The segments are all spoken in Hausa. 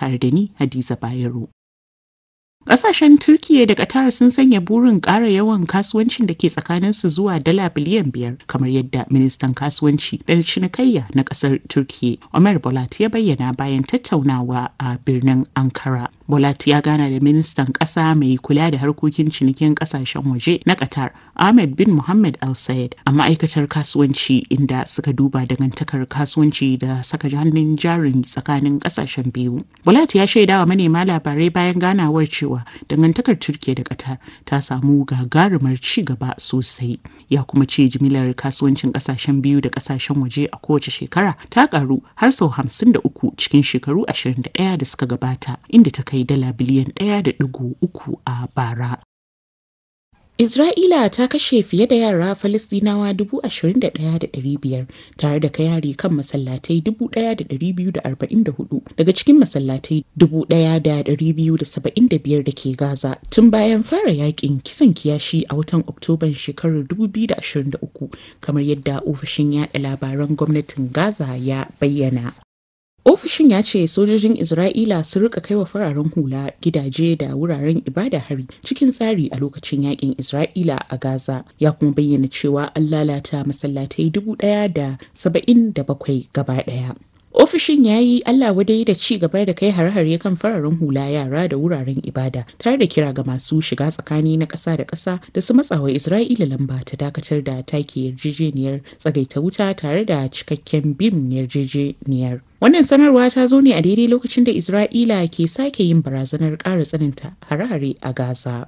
tare da ni Hadiza Bayero. Ƙasashen Turkiyya da Qatar sun sanya burin ƙara yawan kasuwancin da ke tsakaninsu zuwa dala biliyan biyar kamar yadda ministan kasuwanci da cinikayya na ƙasar Turkiyya Ömer Bolat ya bayyana bayan tattaunawa a birnin Ankara. Bolat ya gana da ministan ƙasa mai kula da harkokin cinikin ƙasashen waje na Qatar Ahmed bin Mohammed Al Sayed a ma'aikatar kasuwanci inda suka duba dangantakar kasuwanci da saka hannun jarin tsakanin ƙasashen biyu. Bolat ya shaidawa manema labarai bayan ganawar cewa dangantakar Turkiyya da Qatar ta samu gagarumar ci gaba sosai. Ya kuma ce jimilar kasuwancin ƙasashen biyu da ƙasashen waje a kowace shekara ta karu har sau hamsin da uku cikin shekaru ashirin da ɗaya da suka gabata inda ta kai dala biliyan ɗaya da ɗigo uku a bara. Isra'ila ta kashe fiye da yara Falistinawa biyar tare da kai hari kan masallatai hudu daga cikin masallatai biyar da ke Gaza tun bayan fara yakin kisan kiyashi a watan Oktoban shekarar 2023 kamar yadda ofishin yaɗa labaran gwamnatin Gaza ya bayyana. Ofishin ya ce sojojin Isra'ila sun rika kaiwa fararen hula gidaje da wuraren ibada hari cikin tsari a lokacin yakin Isra'ila a Gaza ya kuma bayyana cewa an lalata masallatai dubu ɗaya da saba'in da bakwai gaba ɗaya. Ofishin ya yi Allah wadai da ci gaba da kai hare-hare kan fararen hula yara da wuraren ibada tare da kira ga masu shiga tsakani na ƙasa da ƙasa da su matsawa Isra'ila lamba ta dakatar da take yarjejeniyar tsagaita wuta tare da cikakken bin yarjejeniyar. Wannan sanarwa ta zo ne a daidai lokacin da Isra'ila ke sake yin barazanar ƙara tsananta hare-hare a Gaza.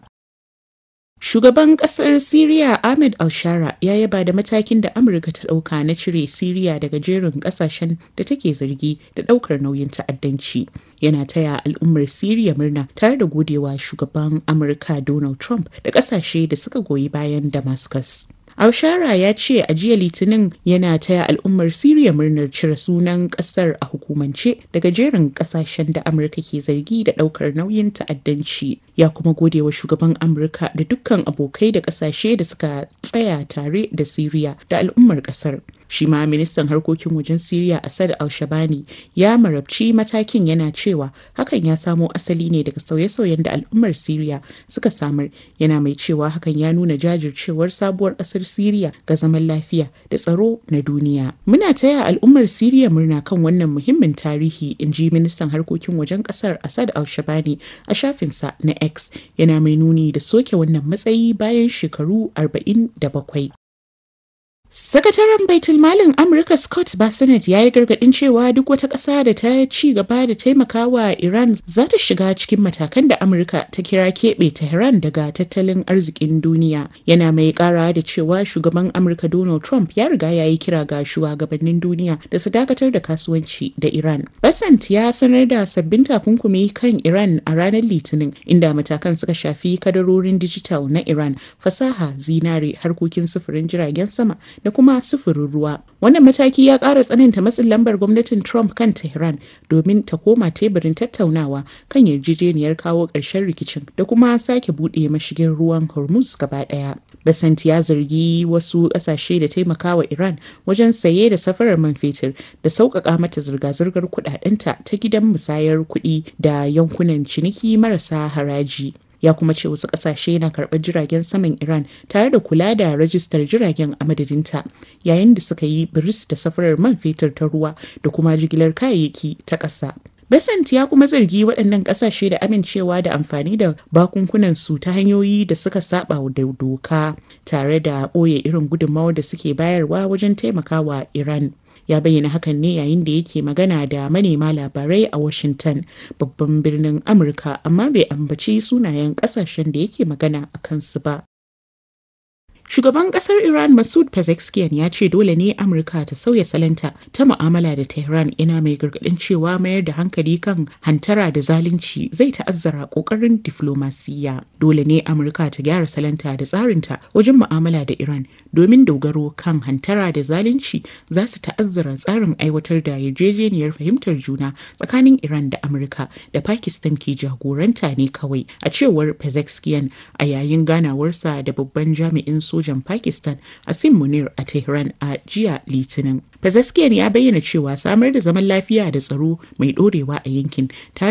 Shugaban ƙasar Siriya Ahmed Al-Shara ya yaba da matakin da Amurka ta ɗauka na cire Siriya daga jerin ƙasashen da take zargi da ɗaukar nauyin ta'addanci. Yana taya al'ummar Siriya murna tare da godewa shugaban Amurka Donald Trump da ƙasashe da suka goyi bayan Damascus. Aushara ya ce a jiya Litinin yana taya al'ummar Siriya murnar cire sunan kasar a hukumance daga jerin kasashen da Amurka ke zargi da daukar nauyin ta'addanci. Ya kuma gode wa shugaban Amurka da dukkan abokai da kasashe da suka tsaya tare da Siriya da al'ummar kasar. Shi ma ministan harkokin wajen Siriya Assad al-Shabani ya marabci matakin yana cewa hakan ya samo asali ne daga sauye-sauyen da al'ummar Siriya suka samar yana mai cewa hakan ya nuna jajircewar sabuwar ƙasar Siriya ga zaman lafiya da tsaro na duniya. Muna taya al'ummar Siriya murna kan wannan muhimmin tarihi in ji ministan harkokin wajen ƙasar Assad al-Shabani a shafinsa na X yana mai nuni da soke wannan matsayi bayan shekaru 47. Sakataren Baitul Malin Amurka Scott Bassett ya yi gargaɗin cewa duk wata ƙasa da ta ci gaba da taimakawa Iran za ta shiga cikin matakan da Amurka ta kira keɓe Tehran daga tattalin arzikin duniya. Yana mai ƙara da cewa shugaban Amurka Donald Trump ya riga ya yi kira ga shugabannin duniya da su dakatar da kasuwanci da Iran. Bassett ya sanar da sabbin takunkumi kan Iran a ranar Litinin inda matakan suka shafi kadarorin dijital na Iran, fasaha, zinare, harkokin sufurin jiragen sama da kuma sufurin ruwa. Wannan mataki ya ƙara tsananta matsin lambar gwamnatin Trump kan Tehran domin ta koma teburin tattaunawa kan yarjejeniyar kawo ƙarshen rikicin da kuma sake buɗe mashigin ruwan Hormuz gaba ɗaya. Basant ya zargi wasu ƙasashe da taimakawa Iran wajen saye da safarar man fetur da sauƙaƙa mata zirga-zirgar kuɗaɗenta ta gidan musayar kuɗi da yankunan ciniki marasa haraji. ya kuma ce wasu kasashe na karɓar jiragen saman Iran tare da kula da rajistar jiragen a madadinta yayin da suka yi biris da safarar man fetur ta ruwa da kuma jigilar kayayyaki ta ƙasa. Besant ya kuma zargi waɗannan ƙasashe da amincewa da amfani da bakunkunan su ta hanyoyi da suka saba da doka tare da ɓoye irin gudunmawar da suke bayarwa wajen taimakawa Iran. ya bayyana hakan ne yayin da yake magana da manema labarai a washington babban birnin amurka amma bai ambaci sunayen kasashen da yake magana a kansu ba Shugaban kasar Iran Masoud Pezeshkian ya ce dole ne Amurka ta sauya salanta ta mu'amala da Tehran ina mai gargadin cewa mayar da hankali kan hantara da zalunci zai ta'azzara kokarin diflomasiyya. Dole ne Amurka ta gyara salanta da tsarinta wajen mu'amala da Iran domin dogaro kan hantara da zalunci za su ta'azzara tsarin aiwatar da yarjejeniyar fahimtar juna tsakanin Iran da Amurka da Pakistan ke jagoranta ne kawai a cewar Pezeshkian a yayin ganawarsa da babban jami'in sojan Pakistan Asim Munir a Tehran a jiya Litinin. Pezeshkian ya bayyana cewa samar da zaman lafiya da tsaro mai dorewa a yankin tare